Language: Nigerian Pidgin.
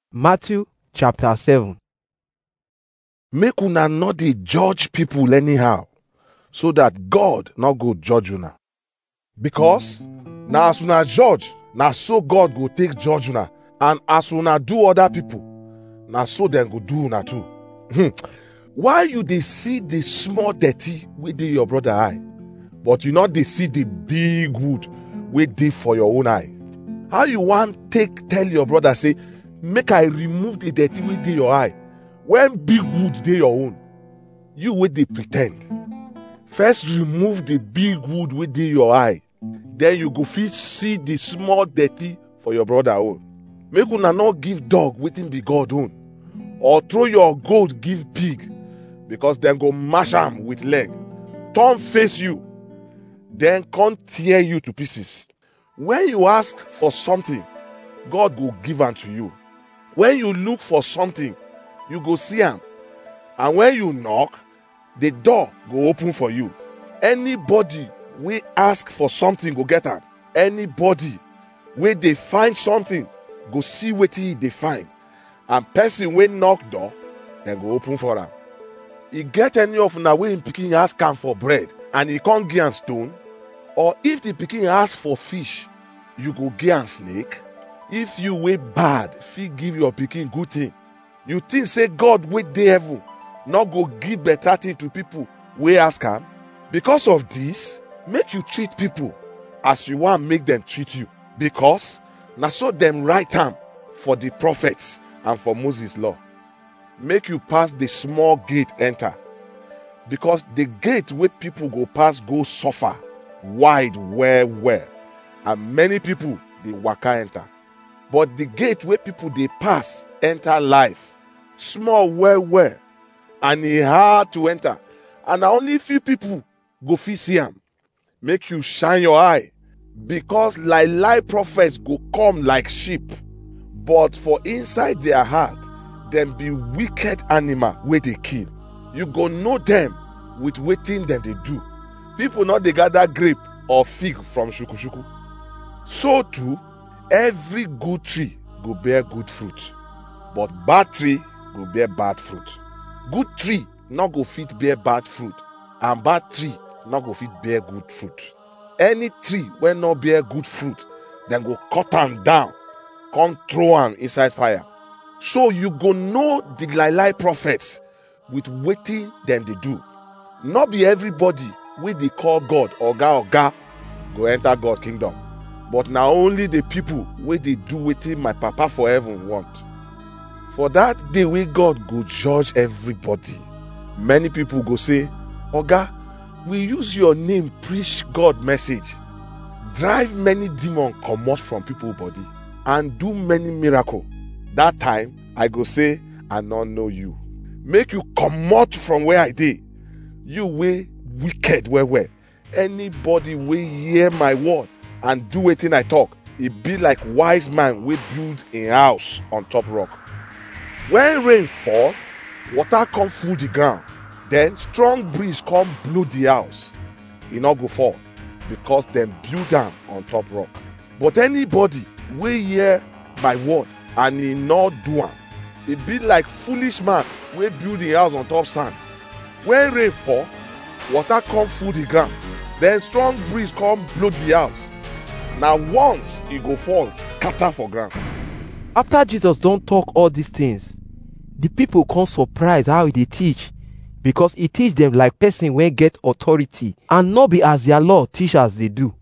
Matthew chapter 7. make una no dey judge people anyhow so that god no go judge una because na as una judge na so god go take judge una and as una do other people na so dem go do una too Hmm. why you dey see the small dirty wey dey your brother eye but you no dey see the big wood wey dey for your own eye how you wan take tell your brother say make i remove the dirty wey dey your eye when big wood dey your own you wey dey pre ten d first remove the big wood wey dey your eye then you go fit see the small dirty for your brother own make una no give dog wetin be god own or throw your goat give pig because dem go mash am with leg turn face you then come tear you to pieces when you ask for something god go give am to you when you look for something you go see am and when you knock the door go open for you anybody wey ask for something go get am anybody wey dey find something go see wetin e dey find and person wey knock door dem go open for am e get any of una wey im pikin ask am for bread and e come give am stone or if the pikin ask for fish you go give am snake if you wey bad fit give your pikin good thing you think say god wey dey heaven no go give better thing to people wey ask am because of this make you treat people as you wan make dem treat you because na so dem write am for the prophets and for moses law make you pass the small gate enter because the gate wey people go pass go suffer wide well well and many people dey waka enter but the gate wey people dey pass enter life small well well and e hard to enter and na only few people go fit see am make you shine your eye because lie lie prophets go come like sheep but for inside their heart dem be wicked animal wey dey kill you go know dem with wetin dem dey do people no dey gather grape or fig from shukushuku so too every good tree go bear good fruit but bad tree go bear bad fruit good tree no go fit bear bad fruit and bad tree no go fit bear good fruit any tree wey no bear good fruit dem go cut am down come throw am inside fire so you go know the lie lie prophets with wetin dem dey do no be everybody wey dey call god oga oga go enter god kingdom but na only the people wey dey do wetin my papa for heaven want for that day wey god go judge everybody many people go say oga we use your name preach god message drive many demon comot from people body and do many miracle that time i go say i no know you make you comot from where i dey you wey wicked well well anybody wey hear my word and do wetin i talk e be like wise man wey build im house on top rock when rain fall water come full the ground then strong breeze come blow the house e no go fall because dem build am on top rock but anybody wey hear my word and e no do am e be like foolish man wey build im house on top sand when rain fall water come full the ground then strong breeze come blow the house na once e go fall scatter for ground After Jesus don talk all these things, the people come surprise how he dey teach because he teach them like person wey get authority and no be as their law teachers dey do.